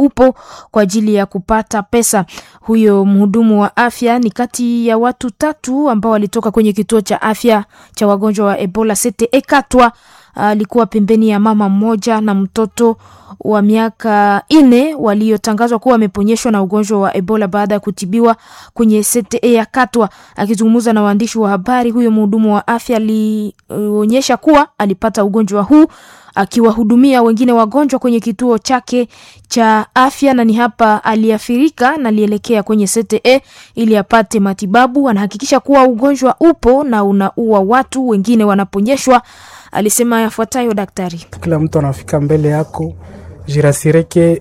upo kwa ajili ya kupata pesa. Huyo mhudumu wa afya ni kati ya watu tatu ambao walitoka kwenye kituo cha afya cha wagonjwa wa Ebola CTE Katwa. Alikuwa pembeni ya mama mmoja na mtoto wa miaka nne waliotangazwa kuwa wameponyeshwa na ugonjwa wa Ebola baada ya kutibiwa kwenye CTE ya Katwa. Akizungumza na waandishi wa habari, huyo mhudumu wa afya alionyesha kuwa alipata ugonjwa huu akiwahudumia wengine wagonjwa kwenye kituo chake cha afya, na ni hapa aliathirika na alielekea kwenye CTE ili apate matibabu. Anahakikisha kuwa ugonjwa upo na unaua watu, wengine wanaponyeshwa. Alisema yafuatayo daktari: kila mtu anafika mbele yako jirasireke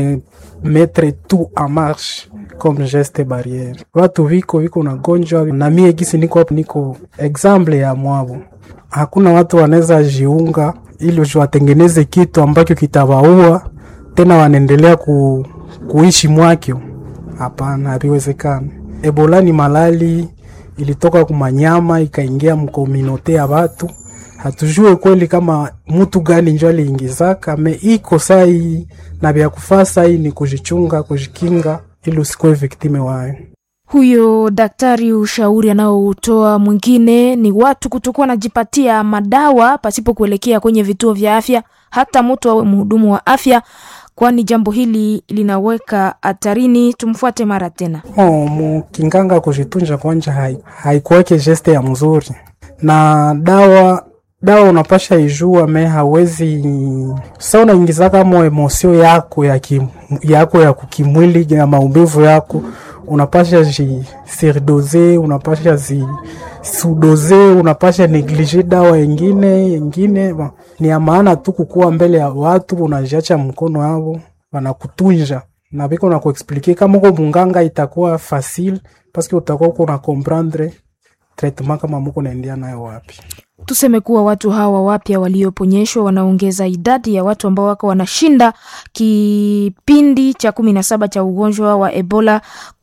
umemetre tout en marche comme geste barriere. Watu viko viko na gonjwa na mie gisi niko hapo, niko example ya mwabo. Hakuna watu wanaweza jiunga ili watengeneze kitu ambacho kitawaua tena wanaendelea ku, kuishi mwakyo. Hapana, haviwezekani. Ebola ni malali ilitoka kumanyama ikaingia mkominote ya watu hatujue kweli kama mtu gani njo aliingizaka me iko sai na vya kufaa sai ni kujichunga kujikinga ili usikuwe viktime wayo. Huyo daktari ushauri anaoutoa mwingine ni watu kutokuwa wanajipatia madawa pasipo kuelekea kwenye vituo vya afya, hata mtu awe mhudumu wa afya, kwani jambo hili linaweka hatarini. Tumfuate mara tena. Oh, mukinganga kujitunja kwanja haikuweke geste ya mzuri na dawa dawa unapasha ijua me hawezi sa unaingiza kama emosio yako ya kim, yako ya kukimwili ya maumivu yako unapasha ji surdose unapasha zi sudose unapasha neglige dawa ingine ingine ni ya maana tu kukuwa mbele ya watu unajiacha mkono yavo wanakutunja na viko na kuexplike kama uko munganga itakuwa facile paske utakuwa uko na comprendre traitement kama muko naendia nayo wapi. Tuseme kuwa watu hawa wapya walioponyeshwa wanaongeza idadi ya watu ambao wako wanashinda kipindi cha kumi na saba cha ugonjwa wa Ebola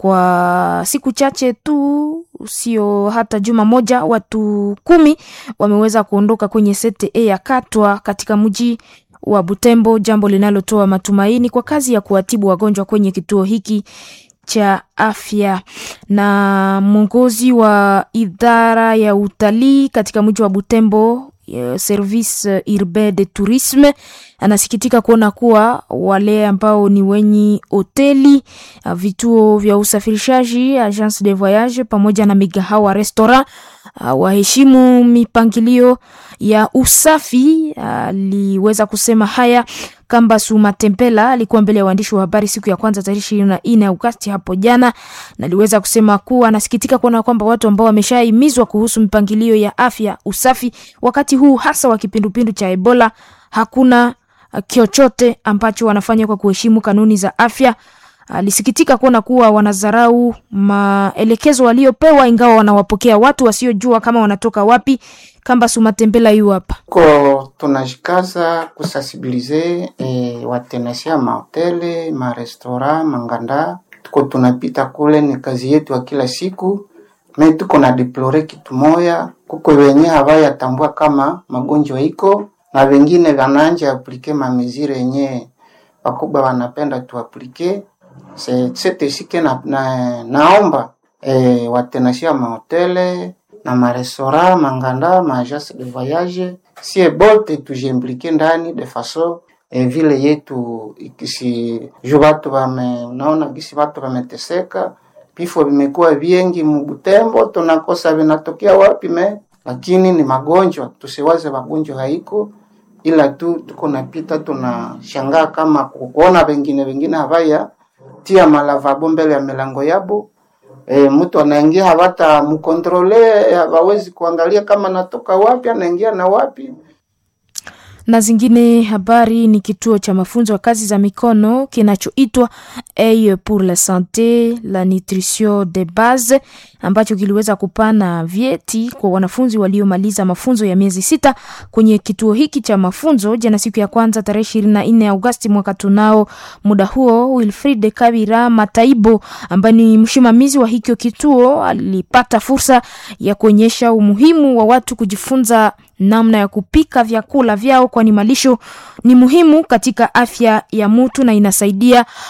kwa siku chache tu, sio hata juma moja. Watu kumi wameweza kuondoka kwenye CTE ya Katwa katika mji wa Butembo, jambo linalotoa matumaini kwa kazi ya kuwatibu wagonjwa kwenye kituo hiki cha afya. Na mwongozi wa idara ya utalii katika mji wa Butembo, Service Urbain de Tourisme, anasikitika kuona kuwa wale ambao ni wenye hoteli, vituo vya usafirishaji, agence de voyage pamoja na migahawa restaurant waheshimu mipangilio ya usafi. Aliweza kusema haya Kambasu Matempela alikuwa mbele ya waandishi wa habari siku ya kwanza tarehe ishirini na nne Agosti hapo jana, na aliweza kusema kuwa anasikitika kuona kwamba watu ambao wameshahimizwa kuhusu mipangilio ya afya usafi wakati huu hasa wa kipindupindu cha Ebola hakuna chochote ambacho wanafanya kwa kuheshimu kanuni za afya. Alisikitika kuona kuwa wanadharau maelekezo waliopewa, ingawa wanawapokea watu wasiojua kama wanatoka wapi. Kamba Sumatembela yu hapa ko tunajikaza kusensibilize e, watenasia mahotele marestora manganda, tuko tunapita kule, ni kazi yetu ya kila siku. Me tuko na deplore kitu moya, kuko wenye hawayatambua kama magonjwa iko na wengine wananja aplike mamezire yenye wakubwa wanapenda tuaplike setesike na, na, naomba e, watenasia mahotele na marestora manganda maagence de voyage sie bote tujimplike ndani de façon e, vile yetu ikisi ju batu bame unaona gisi batu bameteseka, vifo vimekuwa vingi Mubutembo, tunakosa vinatokea wapi me, lakini ni magonjwa. Tusiwaze magonjwa haiko, ila tu tuko napita tunashangaa kama kuona wengine wengine havaya tia malavabo mbele ya milango yabo E, mtu anaingia hawata mkontrole, hawawezi kuangalia kama natoka wapi, anaingia na wapi. Na zingine habari ni kituo cha mafunzo ya kazi za mikono kinachoitwa Eye pour la sante la nutrition de base ambacho kiliweza kupana vyeti kwa wanafunzi waliomaliza mafunzo ya miezi sita kwenye kituo hiki cha mafunzo jana, siku ya kwanza tarehe ishirini na nne Agosti mwaka tunao. Muda huo Wilfried Kabira Mataibo ambaye ni msimamizi wa hikyo kituo alipata fursa ya kuonyesha umuhimu wa watu kujifunza namna ya kupika vyakula vyao, kwani malisho ni muhimu katika afya ya mtu na inasaidia